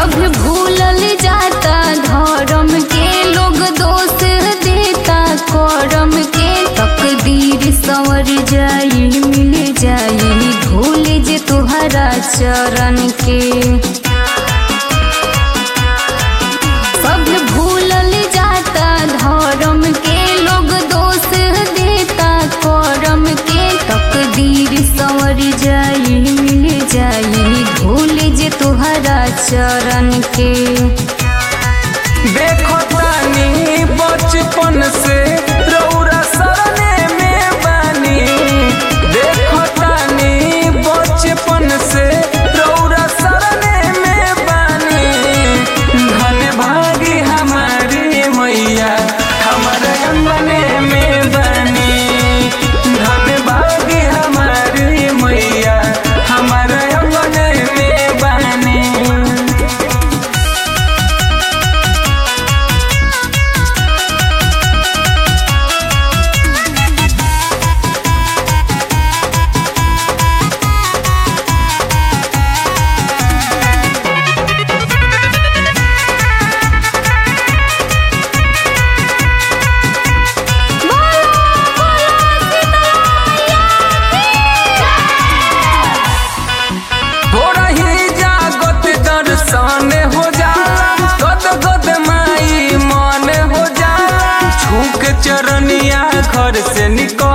सब भूलल जाता धर्म के लोग दोष देता करम के तकदीर संवर जाई मिल जाई भूल जे तुहरा चरण के सब भूलल जाता धर्म के लोग दोष देता करम के तकदीर संवर जाई मिल जाई भूल जे तुहरा चरण के देखो तानी बचपन से रौरा सरने में बानी देखो तानी बचपन से रौरा सरने में बानी धन भागी हमारी मैया हमारे अंगने में बानी धन भागी हमारी मैया हमारे अंगने में बानी थोड़ा ही जागत दर्शन हो जाला गद गद माई मन हो जाला छूक चरनिया घर से निकल